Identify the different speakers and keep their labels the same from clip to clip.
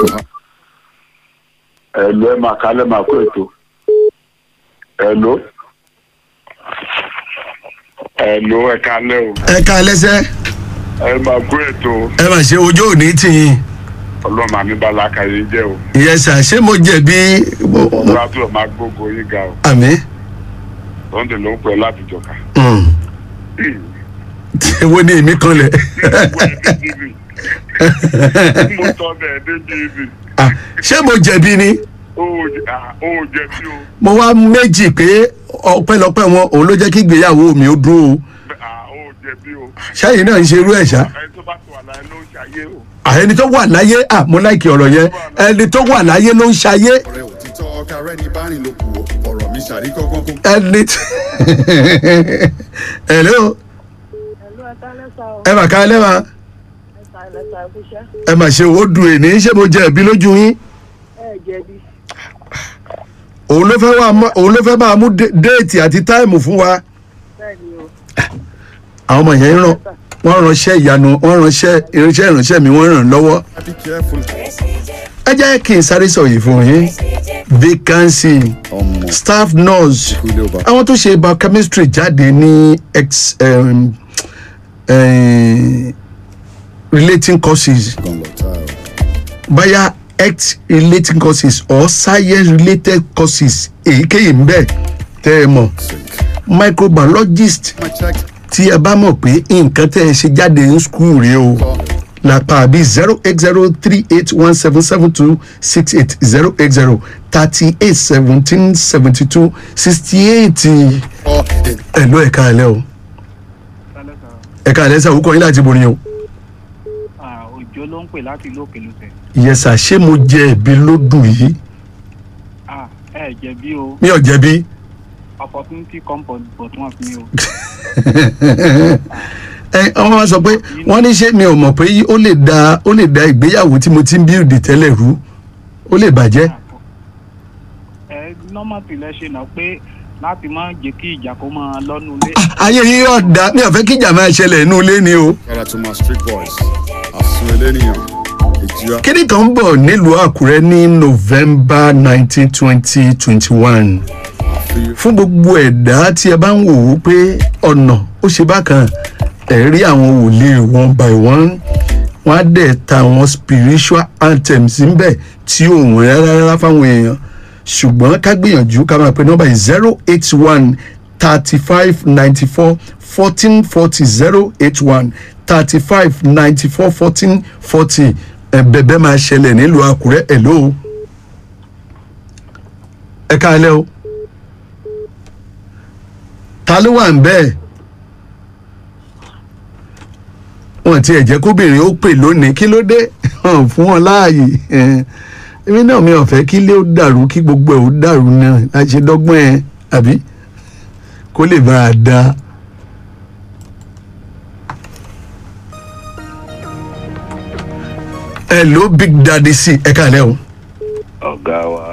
Speaker 1: ẹ̀lú ẹ̀ máa kálẹ̀ máa kó ètò ẹ̀lú ẹ̀lú ẹ̀ kálẹ̀ o
Speaker 2: ẹ ká lẹ́sẹ̀
Speaker 1: ẹ̀ máa kó ètò
Speaker 2: ẹ mà ṣe ojú òní tìyín
Speaker 1: ọlọ́mọ àmì balaka yìí jẹ́ o
Speaker 2: ìyẹsà ṣé mo jẹ̀bi mo- mo-
Speaker 1: ọlọ́mọ àti ọmọ agbógo yín ga o
Speaker 2: àmì
Speaker 1: lọ́ndẹ̀ ló ń pẹ́ láti jọ̀ka.
Speaker 2: Mm. èwo ni èmi kan lẹ̀
Speaker 1: mo sọ bẹ́ẹ̀ débi ibi
Speaker 2: Ah, ṣé mo jẹ̀bi ni
Speaker 1: ó jẹ sí o
Speaker 2: mo wá méjì pé ọpẹ́lọpẹ́ wọn òun ló jẹ́ kí ìgbéyàwó mi ó dúró o
Speaker 1: ó jẹ bí o
Speaker 2: ṣẹ́yìn náà ń ṣe irú ẹ̀ ṣá
Speaker 1: ẹni tó bá ti wà láyé ló ń ṣayé o.
Speaker 2: ẹni tó wà láyé à mo láìkì ọ̀rọ̀ yẹn ẹni tó wà láyé ló ń ṣayé
Speaker 3: ọ̀rẹ́ òtítọ́ ọkà rẹ̀ ní bá rìn lóko ọ̀rọ̀ mi ṣàríkọ́gbọ́n kó
Speaker 2: ẹni tí hello
Speaker 4: Ẹ̀lú ẹ̀ka lẹ́sà o,
Speaker 2: ẹ mà ká lẹ́wà
Speaker 4: ẹ̀ka lẹ́sà ẹ̀kúṣẹ́.
Speaker 2: ẹ mà ṣe owó dùn èní ṣé mo jẹ̀bi lójú yín
Speaker 4: Ẹ jẹ̀bi.
Speaker 2: òun ló fẹ́ wá mọ́- òun ló fẹ́ máa mú dé- déètì àti táìmù fún wa
Speaker 4: Bẹ́ẹ̀ni o.
Speaker 2: àwọn ọmọ yẹn ràn wọ́n ránṣẹ́ ìyanu wọ́n ránṣẹ́ irinṣẹ́ ìránṣẹ́ mi wọ́n ràn lọ́wọ́
Speaker 3: be careful.
Speaker 2: ẹ jẹ́ kí n sáré sọ yìí fún yín vacancy
Speaker 3: ọmọ
Speaker 2: staff nurse
Speaker 3: kúlẹ̀ ọba
Speaker 2: àwọn tó ṣe biochemistry jáde ní ex um, um, relating courses
Speaker 3: gan lọ tá o.
Speaker 2: bóyá health relating courses or science related courses èyíkéyìí ń bẹ tẹ́ ẹ mọ̀ microbiologist
Speaker 3: my check
Speaker 2: tí ẹ bá mọ̀ pé nǹkan tẹ́ ẹ ṣe jáde ní school rèé o lápá àbí zero eight zero three eight one seven seven two six eight zero eight zero thirty eight seventeen seventy two sixty eight
Speaker 3: ọ ẹ
Speaker 2: ẹ̀lú ẹ̀ka ẹ̀lẹ́ o ẹ̀ka ẹ̀lẹ́ sàwùkọ yín láti borí o
Speaker 5: òjò ló ń pè láti ìlú òkè lóṣẹ.
Speaker 2: ìyẹsà ṣé mo jẹ ẹ̀bi lódùn yìí
Speaker 5: ẹ jẹ̀bi o
Speaker 2: mi ò jẹ̀bi
Speaker 5: opportunity come but but once ni o.
Speaker 2: ẹ ọmọ wa sọ pé wọ́n ní ṣé mi ò mọ̀ pé ó lè da ó lè da ìgbéyàwó tí mo ti ń bíìdì tẹ́lẹ̀ rú ó lè bàjẹ́
Speaker 5: ẹ normal tilẹ̀ ṣe náà pé láti má jẹ́ kí ìjà kó máa lọ́nu ilé.
Speaker 2: ayé yìí yóò da mi ò fẹ́ kíjà máa ṣẹlẹ̀ inú ilé ni o.
Speaker 3: kára tó máa street boys àsun eléníyàn ìjìyà
Speaker 2: kíní kan ń bọ̀ nílùú àkúrẹ́ ní november nineteen twenty twenty one
Speaker 3: àfi
Speaker 2: fún gbogbo ẹ̀dá tí ẹ bá ń wò ó pé ọ̀nà ó ṣe bákan ẹ̀ rí àwọn wòlíì one by one wọ́n á dẹ̀ ta àwọn spiritual anthems ńbẹ̀ tí ò wọ́n rárá rárá fáwọn èèyàn ṣùgbọ́n ká gbìyànjú ká máa pe nọ́mbà yìí zero eight one thirty five ninety four fourteen forty zero eight one thirty five ninety four fourteen forty ẹ̀bẹ̀bẹ̀ máa ṣẹlẹ̀ nílùú àkúrẹ́ ẹ̀ lóo ẹ káalẹ́ o ta ló wà ń bẹ́ẹ̀ wọn ti ẹ̀jẹ̀ kóbìnrin ó pè lónìí kí ló dé hàn fún wọn láàyè ẹn. èmi náà mi ò fẹ́ kí ilé ó dàrú kí gbogbo ẹ̀ ó dàrú náà láti ṣe dọ́gbọ́n ẹ̀ àbí kó lè bá a da. ẹ ló big daddy sí ẹ káalẹ́ o.
Speaker 6: ọ̀gá wa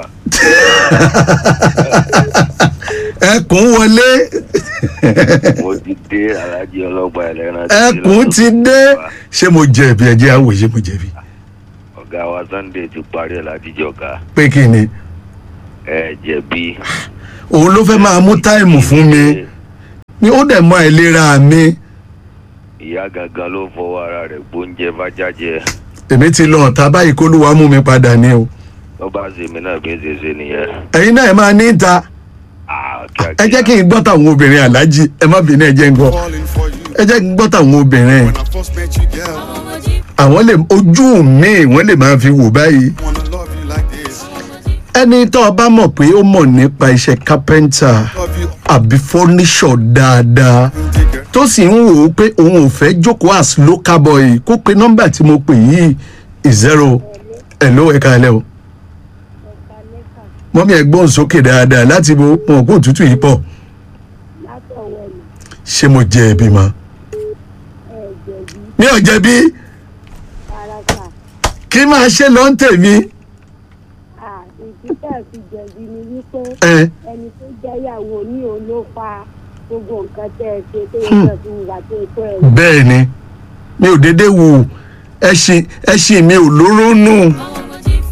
Speaker 2: ẹkùn wọlé
Speaker 6: mo ti dé alájí ọlọ́gbà ẹlẹ́ran
Speaker 2: ẹkùn ti dé ṣé mo jẹ̀bi ẹ̀jẹ̀ àwò ṣé mo jẹ̀bi
Speaker 6: ọ̀gá wa sunday ti parí ẹ̀ láti jọ̀gá
Speaker 2: pé kí ni
Speaker 6: ẹ jẹ̀bi.
Speaker 2: òun ló fẹ́ máa mú táìmù fún mi ni ó dẹ̀ mọ àìlera mi
Speaker 6: ìyá gangan ló fọwọ́ ara rẹ̀ gbóúnjẹ bá jájẹ
Speaker 2: èmi ti lọ ọ̀tá báyìí kó lùwà mú mi padà ni o
Speaker 6: tó bá ṣe mí náà bí ń ṣe ṣe nìyẹn.
Speaker 2: ẹ̀yin náà ẹ máa ní ìta
Speaker 6: Ah,
Speaker 2: ẹ jẹ́ kí n gbọ́ tàwọn obìnrin aláàjì ẹ má bínú ẹ jẹ́ n gbọ́
Speaker 3: falling for you
Speaker 2: ẹ jẹ́ kí n gbọ́ tàwọn obìnrin
Speaker 3: when I first met you girl
Speaker 2: àwọn lè ojú mi wọ́n lè máa fi wò báyìí
Speaker 3: wanna love you like this
Speaker 2: ẹni tó o bá mọ̀ pé ó mọ̀ nípa iṣẹ́ kápẹ́ńtà
Speaker 3: love you
Speaker 2: àbí fọ́níṣọ̀ dáadáa
Speaker 3: digger
Speaker 2: tó sì ń wò ó pé òun ò fẹ́ jókòó as local boy kó pe nọ́mbà tí mo pè yìí zero hello ẹ̀ka ẹ̀lẹ́ o
Speaker 4: Ẹ̀ka lẹ́sà
Speaker 2: mọ́mí ẹ̀ gbóhùn sókè dáadáa láti bo mọ̀ kó òtútù yìí pọ̀
Speaker 4: látọ̀wọ́ ẹ̀nà.
Speaker 2: ṣé mo jẹ ẹ̀bi mọ́
Speaker 4: Ẹ jẹ̀bi.
Speaker 2: mi ò jẹ̀bi
Speaker 4: Parasa.
Speaker 2: kí máa ṣe lọ ń tèmi
Speaker 4: À ìdí tẹ̀ fi jẹ̀bi ni wípé
Speaker 2: ẹ
Speaker 4: ẹni tó jẹ́yàwó ní òun ló fa gbogbo nǹkan tẹ́ ẹ ṣe tó yẹ kẹ́ fi wà tó tó ẹ̀ wò.
Speaker 2: bẹ́ẹ̀ ni mi ò dédé wù ẹṣin ẹṣin mi ò lóró nù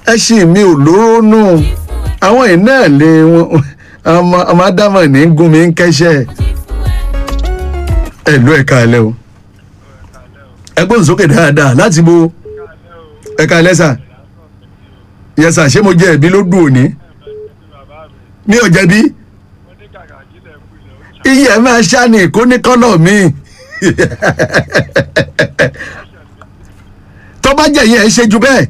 Speaker 2: ẹṣin mi ò lóró nù àwọn yìí náà lè wọn ọmọ ọmọ ádámọ̀ ní gún mi ń kẹ́sẹ̀ ẹ̀ ló ẹ̀ka alẹ́ o ẹgbọ́n sókè dáadáa láti bo ẹ̀ka alẹ́ sà yẹsà ṣé mo jẹ ẹ̀bí ló dùn òní mi ò jẹ̀bi iye ẹ̀ máa ṣáni ìkóníkọ́lọ̀ mi tó bá jẹ̀ yẹn ẹ ṣe ju bẹ́ẹ̀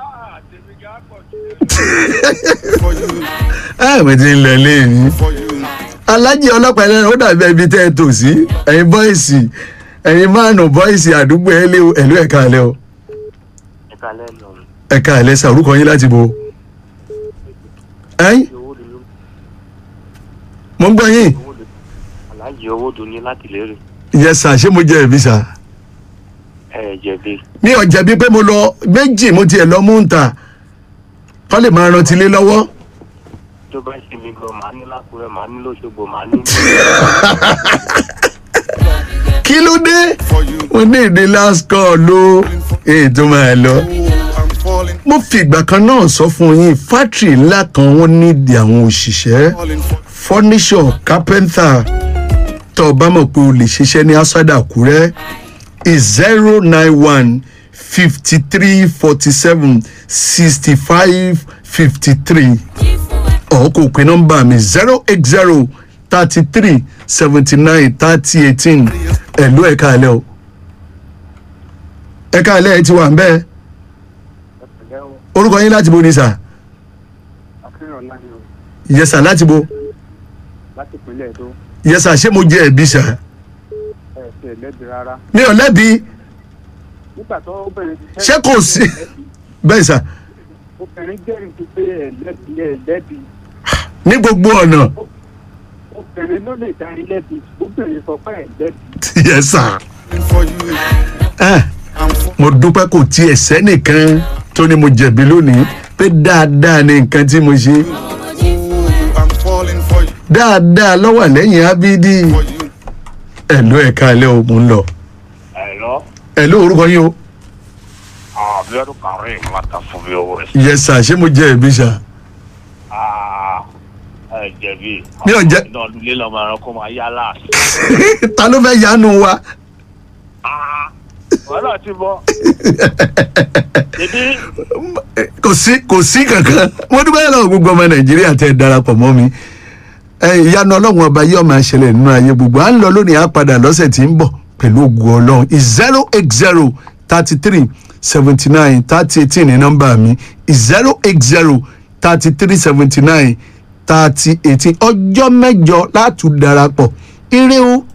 Speaker 3: For you,
Speaker 2: ẹ mi ti ń lẹ léyìn
Speaker 3: for you,
Speaker 2: alájì ọlọ́pàá ẹlẹ́rìn ó dàbí ẹbí tẹ́ ẹ tò sí ẹ̀yin bọ́ìsì ẹ̀yin máàlù bọ́ìsì àdúgbò ẹ lé ẹ̀lú ẹ̀ka alẹ́ o
Speaker 7: ẹ̀ka lẹ́nu
Speaker 2: ẹ̀ka alẹ́ sà orúkọ yín láti bo ẹ̀yin
Speaker 7: owó dunu
Speaker 2: mo ń gbọ́ yín
Speaker 7: owó dunu aláàjì owó dunu láti lérè
Speaker 2: yẹ sà ṣé mo jẹ ẹ̀bí sà
Speaker 7: ẹ jẹ̀bi
Speaker 2: mi ò jẹ̀bi pé mo lọ méjì mo tiẹ̀ lọ mú ń ta kọ́ lè máa rántí lé lọ́wọ́
Speaker 7: tó bá ṣe mí gan màá ní lákùrẹ́ màá ní lóṣogbo màá ní.
Speaker 2: kí ló dé
Speaker 3: for you.
Speaker 2: mo ní ìdí last call ló èyí tó máa lọ.
Speaker 3: Oh, I'm falling,
Speaker 2: mo fi ìgbà kan náà sọ fún yín fátìrì ńlá kan wọ́n nídìí àwọn òṣìṣẹ́
Speaker 3: falling for
Speaker 2: furniture carpenter tó o bá mọ̀ pé o lè ṣiṣẹ́ ní asada àkúrẹ́ is zero nine one fifty three forty seven sixty five fifty three ọ̀ kò pé nọ́mbà mi zero eight zero thirty three seventy nine thirty eighteen ẹ̀lú ẹ̀ka alẹ́ o ẹ̀ka alẹ́ ẹ̀ ti wà ń bẹ́ẹ̀ orúkọ yín láti bo ni sà yẹsà láti bo
Speaker 5: láti ìpínlẹ̀ èdò
Speaker 2: yẹsà ṣé mo jẹ ẹ̀bi sà
Speaker 5: ẹ̀ ṣe lẹ́bi rárá
Speaker 2: mi ò lẹ́bi
Speaker 5: nígbà tó obìnrin ti
Speaker 2: ṣé kò sí bẹ́ẹ̀ sà
Speaker 5: obìnrin jẹ́rìí ti pé ẹ̀ lẹ́bi ẹ̀ lẹ́bi
Speaker 2: ní gbogbo ọ̀nà
Speaker 5: obìnrin ló lè darí lẹ́bi obìnrin sọ pé ẹ̀ lẹ́bi
Speaker 2: yẹsà
Speaker 3: for you.
Speaker 2: ẹ̀
Speaker 3: I'm falling,
Speaker 2: mo dúpẹ́ kò tiẹ̀ sẹ́nìkan tó ní mo jẹ̀bi lónìí pé dáadáa ni nǹkan tí mo ṣe
Speaker 3: oh, I'm falling for you,
Speaker 2: dáadáa lọ́wọ́ lẹ́yìn ábídí
Speaker 3: for you.
Speaker 2: ẹ̀lú ẹ̀ka alẹ́ o mo ń lọ
Speaker 7: ẹ̀rọ
Speaker 2: ẹ̀lú orúkọ yín o
Speaker 7: àbíọ́dún kàrin ìmọ̀ta fún mi owó rẹ̀
Speaker 2: yẹsà ṣé mo jẹ ẹ̀bi sà
Speaker 7: ẹ jẹ̀bi
Speaker 2: Mi ò jẹ-
Speaker 7: náà lulẹ̀ lọ́mọ ẹranko máa yá láàṣì.
Speaker 2: ta ló fẹ́ yánu wa
Speaker 7: wàhálà ti bọ́ ṣèbí
Speaker 2: kò sí kò sí kankan mo dúpẹ́ lọ́wọ́ gbogbo ọmọ nàìjíríà tẹ́ ẹ darapọ̀ mọ́ mi ẹ ìyanu ọlọ́run ọba yóò máa ṣẹlẹ̀ nínú ayé gbogbo à ń lọ lónìí á padà lọ́sẹ̀ tí ń bọ̀ pẹ̀lú ògùn ọlọ́run zero eight zero thirty three seventy nine thirty eighteen ní nọ́mbà mi zero eight zero thirty three seventy nine thirty eighteen ọjọ́ mẹ́jọ láti darapọ̀ ire o